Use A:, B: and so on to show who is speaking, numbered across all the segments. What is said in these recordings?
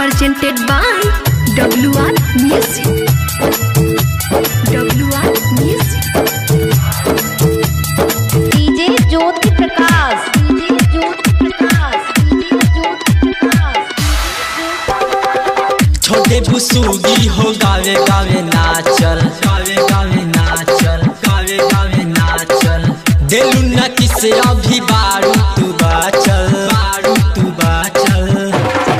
A: presented by WR Music. WR Music.
B: DJ Jyoti Prakash DJ Jyoti Prakash DJ Jyoti Prakash
C: छोटे बुसुगी हो गावे गावे नाचल गावे गावे नाचल गावे गावे नाचल देलू न किसे अभी बारू तू बाचल बारू तू बाचल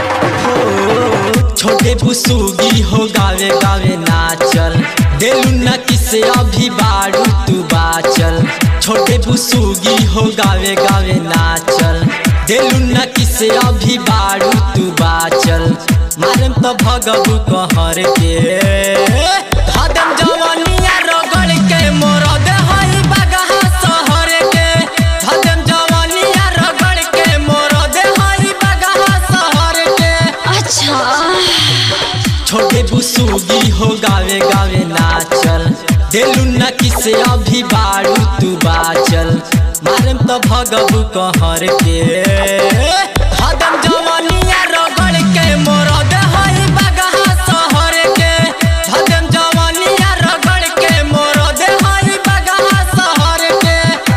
C: हो छोटे बुसुगी हो गावे गावे नाचल देलू न किसे अभी बारू तू बाचल छोटे बुसुगी हो गावे गावे नाचल देलू न किसे अभी बारू तू बाचल मारम तो भगबू कहर के हदम जवानिया रगड़ के मोरद हई बगहा शहर के हदम जवानिया रगड़ के मोरद हई बगहा शहर के
B: अच्छा
C: छोटे बुसुगी हो गावे गावे नाचल देलू न किसे अभी बारू तू बाचल मारम तो भगबू कहर के हदम जवानिया रगड़ के मोरद हई बगहा शहर के हदम जवानिया रगड़ के मोरद हई बगहा शहर के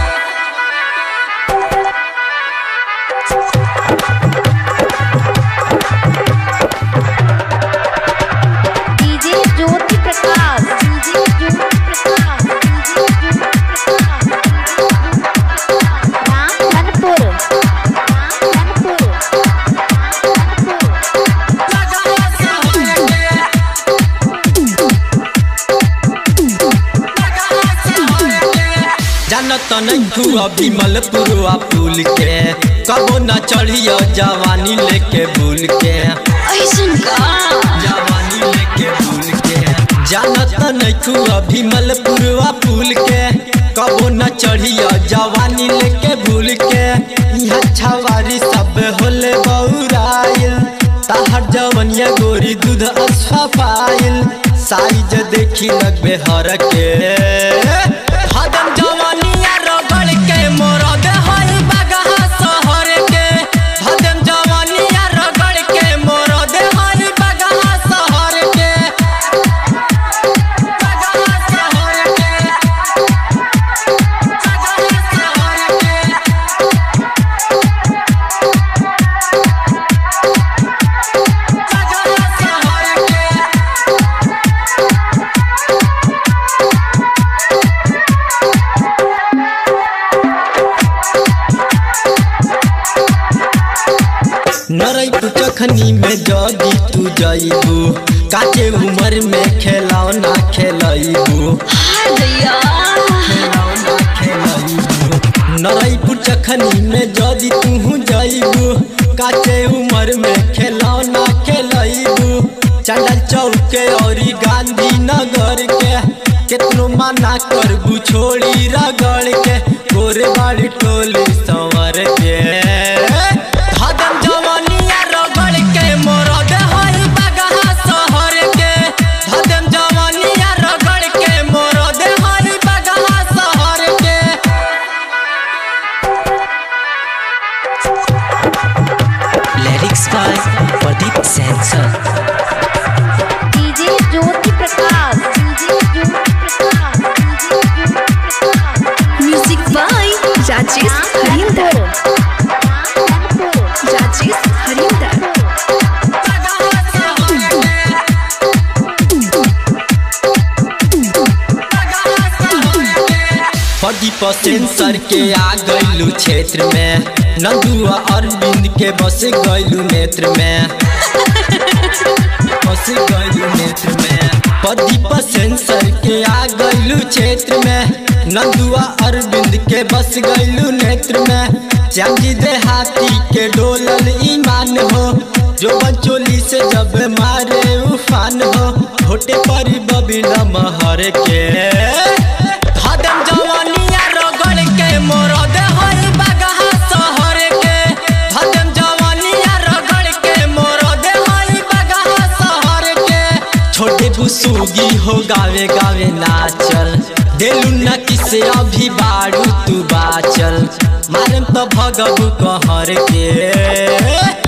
B: DJ Jyoti Prakash DJ Jyoti Prakash DJ Jyoti Prakash Ramdhanpur Ramdhanpur
C: Bagaha शहर के जानत नहीं अभी मलपुरवा पुल के कबो न चढ़ियो जवानी लेके भूल के
B: ऐसन का
C: जवानी लेके भूल के जानत नहीं अभी मलपुरवा पुल के कबो न चढ़ियो जवानी लेके भूल के यहाँ छवारी सब होले बौराइल ताहर जवनिया गोरी दूध असफाइल साइज देखी लगबे हर के हदम जवानिया रगड़ के मोरद हई बगहा शहर के हदम जवानिया रगड़ के मोरद हई बगहा शहर के बगहा शहर के बगहा शहर के बगहा शहर के नरई तू चखनी में जदी तू जईबू काचे उम्र में खेलौना खेलईबू
B: हाय भैया
C: खेलौना खेलईबू नरई तू चखनी में जदी तू जईबू काचे उम्र में खेलौना खेलईबू चंडल चौके औरी गांधी नगर के केतनो मना करबू छोड़ी रगड़ के गोरे बाड़ी टोली संवर के हदम जवानिया रगड़ के मोरद हई बगहा शहर के हदम जवानिया रगड़ के मोरद हई बगहा शहर के
D: लिरिक्स बाय प्रदीप सैंसर
B: DJ Jyoti Prakash DJ Jyoti Prakash DJ Jyoti Prakash
A: Music by Rajesh Harinder.
B: Ramdhanpur
A: Rajesh Harinder.
C: Bagaha शहर के प्रदीप सेंसर के आ गईलू क्षेत्र में नंदुआ अरविंद के बस गईलू नेत्र में बस गईलू नेत्र में प्रदीप सेंसर के आ गईलू क्षेत्र में नंदुआ अरविंद के बस गईलू नेत्र में चांदी देहाती के डोलल ईमान हो जो बचोली से जब मारे उफान हो होटे पर बबी महर के हदम जवानिया रगड़ के मोरद हई बगहा शहर के हदम जवानिया रगड़ के मोरद हई बगहा शहर के छोटे बुसुगी हो गावे गावे नाचल देलू न किसे अभी बारू तू बाचल मारम तो भगबू कहर के